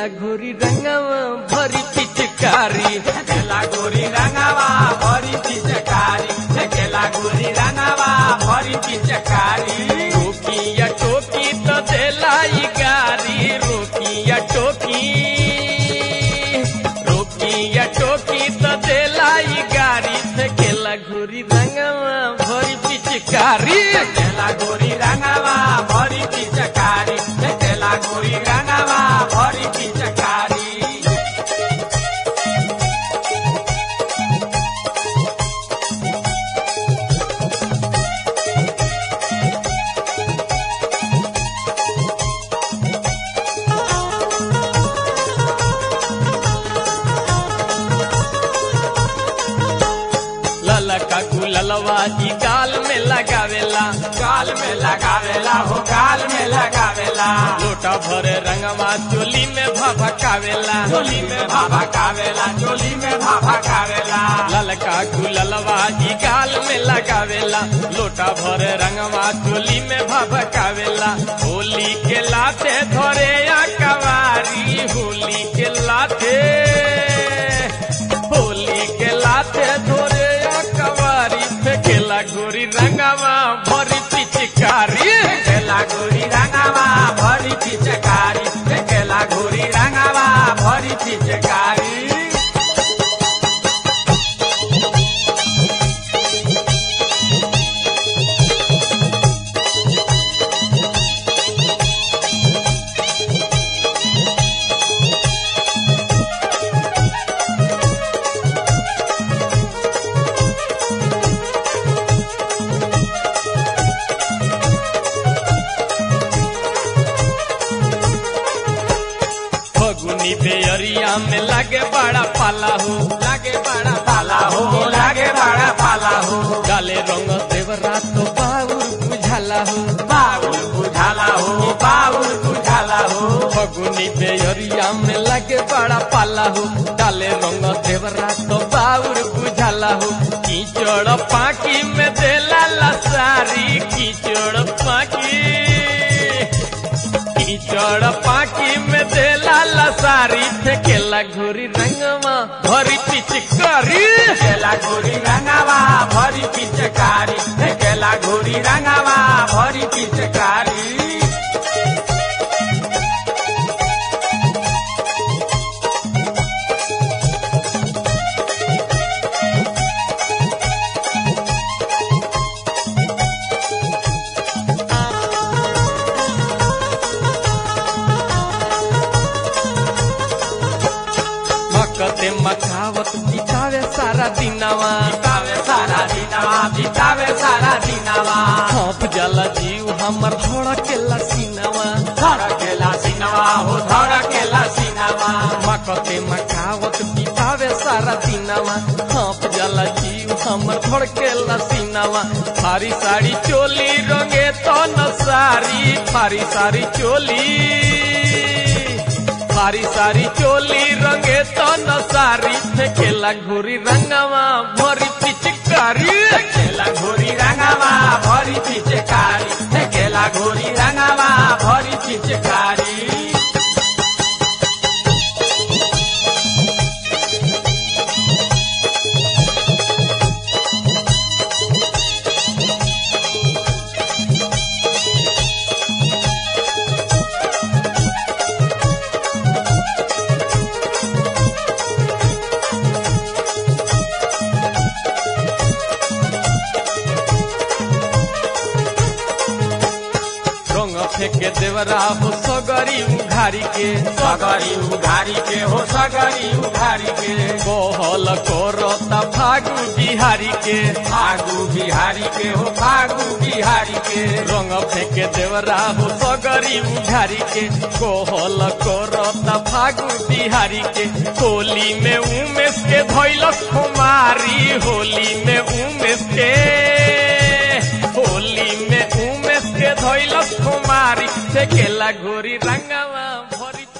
खेला घोरी रंगवा भरी पिचकारी केला गोरी रंगावा भरी पिचकारी केला गोरी रंगावा भरी पिचकारी रोकिया टोकी तो देलाई गारी रोकिया टोकी रोकिया टोकी तो देलाई गारी से खेला घोरी रंगवा भरी पिचकारी केला गोरी रंगावा भरी पिचकारी केला गोरी रंगावा भरी पिचकारी लला का गुललवा जी गाल में लगावेला गाल में लगावेला हो गाल में लगावेला लोटा भरे रंगवा चोली में भभकावेला चोली में भाभा कावेला चोली में भाभा कावेला ललका गुललवा जी गाल में लगावेला लोटा भरे रंगवा चोली में भभकावेला होली के लाते धरे या कवारी होली के लाते होली के लाते धरे या कवारी फेंकेला गोरी रंगवा भरी पिचकारी केला गोरी रंगावा भरी पिचकारी केला गोरी रंगावा भरी पिचकारी फगुनी बेअरिया में लगे बड़ा पाला हो लागे बड़ा पाला हो लागे बड़ा पाला हो डाले रंग देवरा तो बाउर बुझाला हो बाउल बुझाला हो बाउल बुझाला हो फगुनी बेअरिया में लगे बड़ा पाला हो डाले रंग देवरा तो बाउर बुझाला हो कीचड़ पाकी में देला लसारी कीचड़ पाकी कीचड़ पाकी में देला लसारी फेंकेला घोरी रंगवा भरी पिचकारी केला गोरी रंगावा भरी पिचकारी केला गोरी रंगावा भरी पिचकारी मकते मखावत बितावे सारा दिनवा बितावे सारा दिनवा बितावे सारा दिनवा हप जाला जीव हमर धड़केला सीनवा धड़केला सिनवा हो धड़केला सिनवा मकते मखावत बितावे सारा दिनवा हप जाला जीव हमर धड़केला सीनवा फारी साड़ी चोली रंगे तो न सारी फारी सारी चोली फारी सारी चोली रंगे तो न सारी फेंकेला घोरी रंगवा भरी पिचकारी केला घोरी रंगावा भरी पिचकारी केला घोरी रंगावा भरी पिचकारी रंग फेंके देवरा हो सगरी उघारी के सगरी उघारी के हो सगरी उघारी के कोहल कोरता फागु बिहारी के फागु बिहारी के हो फागु बिहारी के रंग फेंके देवरा हो सगरी उघारी के कोहल कोरता फागु बिहारी के होली में उमेश के धैलस कुमारी होली में उमेश के होली में उमेश के धैलस कुमारी से केला घोरी रंगवा भरी